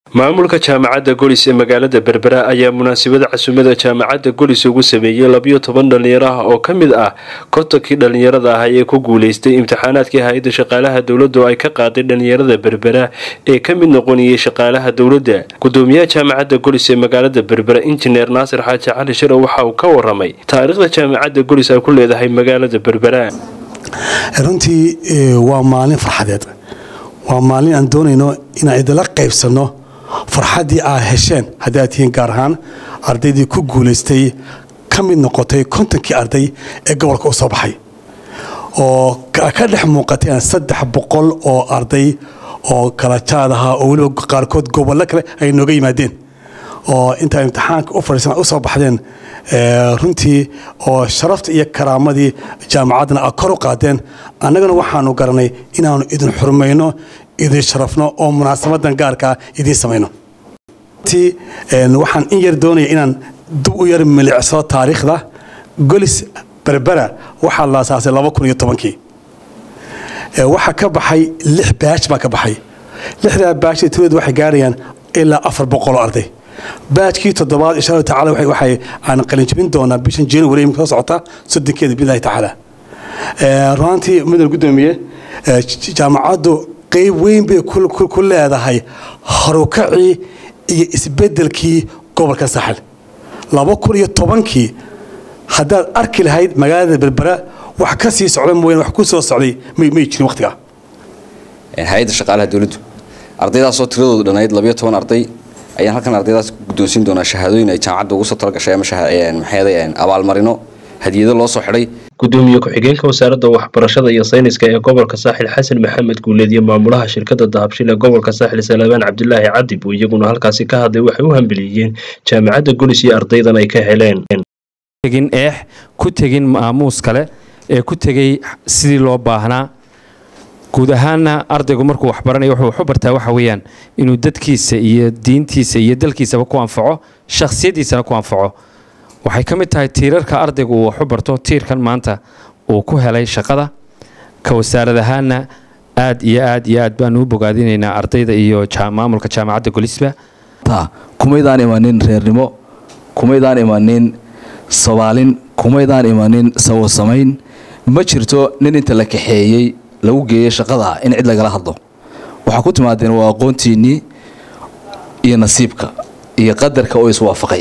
maamulka jaamacadda golis ee magaalada berbera ayaa munaasabada casuumada jaamacadda golis ugu sameeyey labiyo toban dhallinyaro ah oo ka mid ah kontonkii dhallinyarada ah ee ku guuleystay imtixaanaadkii hay-adda shaqaalaha dowladda oo ay ka qaaday dhallinyarada berbera ee ka mid noqonayay shaqaalaha dowladda gudoomiyaha jaamacadda golis ee magaalada berbera injineer naasir xaaji cali shiro waxa uu ka waramay taariikhda jaamacadda golis ay ku leedahay magaalada berbera runtii waa maalin farxadeed waa maalin aan doonayno inaan idinla qaybsanno farxaddii aad hesheen haddii aad tihiin gaar ahaan ardaydii ku guulaystay ka mid noqotay kontonkii arday ee gobolka u soo baxay oo ka dhex muuqateen saddex boqol oo arday oo kala jaad ahaa oo weliba qaarkood gobollo kale ay nooga yimaadeen oo intaa imtixaanka u fadhiisan u soo baxdeen runtii oo sharafta iyo karaamadii jaamacaddana a kor u qaadeen annagana waxaanu garanay inaannu idin xurmayno idin sharafno oo munaasabadan gaarkaa idiin samayno waxaan in yar doonaya inaan dib u yar milicsado taariikhda golis berbera waxaa la asaasay laba kun iyo tobankii waxaa ka baxay lix baaj baa ka baxay lixdaa baaj tiladeed waxay gaarayaan ilaa afar boqoloo arday baajkii toddobaad insha allahu tacala waxay aan qalinjabin doonaa bishan january imika soo socota soddonkeeda bilahi tacaala runaantii mudan gudoomiye jaamacaddu qayb weyn bay ku leedahay harukacii iyo isbedelkii gobolka saaxil laba kun iyo tobankii haddaad arki lahayd magaalada berbera wax ka sii socda mooyane wax ku soo socday may jirin waqtigaa hay-adda shaqaalaha dowladdu ardaydaasoo tiradoodu dhanayd labayo toban arday ayaan halkan ardaydaas guddoonsiin doonaa shahaadooyin ay jaamacadda ugu soo talagashay ama maxay abaalmarino hadiyado loo soo xidhay gudoomiye ku-xigeenka wasaaradda waxbarashada iyo sayniska ee gobolka saaxil xasan maxamed guuleed iyo maamulaha shirkadda dahabshil ee gobolka saaxil salabaan cabdilaahi cadib oo iyaguna halkaasi ka hadlay waxay u hambeliyeen jaamacadda golis iyo ardaydan ay ka heleen tegin eex ku tegin maamuus kale ee ku tegay sidii loo baahnaa guud ahaanna ardaygu markuu waxbaranayo wuxuu waxu bartaa waxa weeyaan inuu dadkiisa iyo diintiisa iyo dalkiisaba ku anfaco shakhsiyaddiisana ku anfaco waxay ka mid tahay tiirarka ardaygu uu waxu barto tiirkan maanta uu ku helay shaqada ka wasaarad ahaanna aad iyo aad iyo aad baanu u bogaadinaynaa ardayda iyo maamulka jaamacadda golisba kumaydaan imanin reernimo kumaydaan imanin sabaalin kumaydaan imanin sawosamayn ma jirto nin inta la kaxeeyey lagu geeyey shaqada in cid lagala hadlo waxaa ku timaadeen waa aqoontiinnii iyo nasiibka iyo qadarka oo iswaafaqay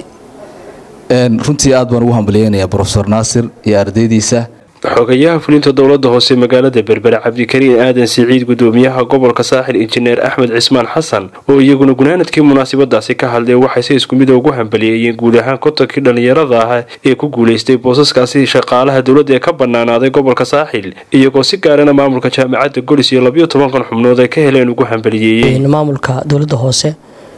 runtii aad baan ugu hambaliyeynayaa brofesor naasir iyo ardaydiisa xogayaha fulinta dowladda hoose magaalada berbera cabdikariin aadan siciid gudoomiyaha gobolka saaxil injineer axmed cismaan xasan oo iyaguna gunaanadkii munaasabadaasi ka hadleen waxay si isku mida ugu hambaliyeeyeen guud ahaan kontonkii dhallinyarada ah ee ku guulaystay boosaskaasi shaqaalaha dowladda ee ka banaanaaday gobolka saaxil iyagoo si gaarana maamulka jaamacadda golis iyo labiyo tobankan xubnood ay ka heleen ugu hambaliyeeyeen maamulka dowladda hoose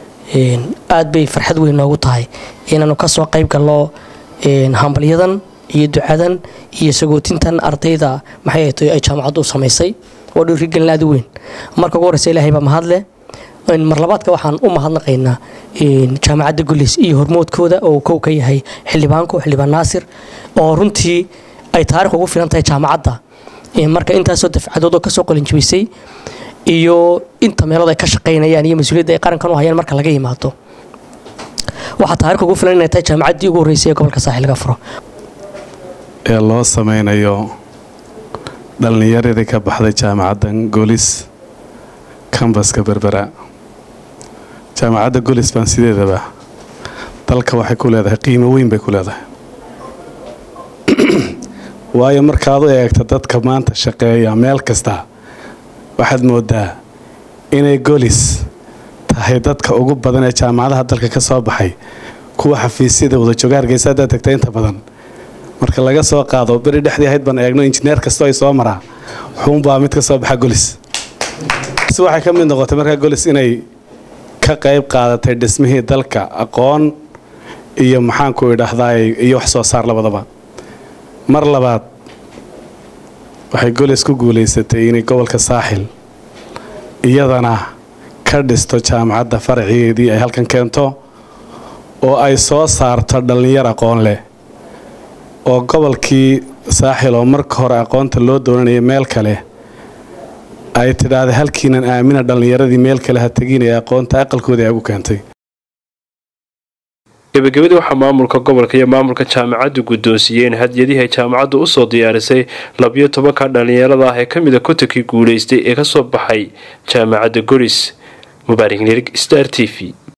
aad bay farxad weyn noogu tahay inaanu kasoo qayb galno hambalyadan iyo ducadan iyo sagootintan ardayda maxay ay jaamacaddu u samaysay waa dhiirigelin aad u weyn marka ugu horeysa ilaahay baa mahadle marlabaadka waxaan u mahadnaqaynaa jaamacadda gulis iyo hormoodkooda oo kow ka yahay xildhibaanku xildhibaan naasir oo runtii ay taarikh ugu filan tahay jaamacadda marka intaasoo dafcadood oo kasoo qalinjibisay iyo inta meelood ay ka shaqaynayaan iyo mas-uuliyadda ay qarankan u hayaan marka laga yimaado waxaa taarikh ugu filan inay tahay jaamacaddii ugu horreysay ee gobolka saaxil laga furo ee loo sameynayo dhallinyaradii ka baxday jaamacaddan golis kambaska berbera jaamacadda golis baan sideedaba dalka waxay ku leedahay qiimo weyn bay ku leedahay waayo markaad u eegta dadka maanta shaqeeya meel kasta waxaad moodaa inay golis tahay dadka ugu badan ee jaamacadaha dalka ka soo baxay kuwa xafiisyada wada jooga hargeysa haddaad tagta inta badan marka laga soo qaado beri dhexdii ahayd baan eegno injineer kastoo ay soo maraa xuunbaa mid ka soo baxa golis si waxay ka mid noqotay markaa golis inay ka qayb qaadatay dhismihii dalka aqoon iyo maxaanku idhaahdaa iyo wax soo saar labadaba mar labaad waxay golis ku guulaysatay inay gobolka saaxil iyadana ka dhisto jaamacadda faracigeedii ay halkan keento oo ay soo saarto dhallinyar aqoon leh oo gobolkii saaxil oo marka hore aqoonta loo doonanaya meel kale ay tidhaahda halkiinan aamina dhallinyaradii meel kale ha tegin ee aqoonta aqalkooda ay ugu keentay gebagabadii waxaa maamulka gobolka iyo maamulka jaamacaddu guddoonsiiyeen hadyadihii ay jaamacaddu usoo diyaarisay labiyo tobanka dhallinyarada ah ee ka mid a kotankii guulaystay ee kasoo baxay jaamacadda golis mubaarak nirig star t v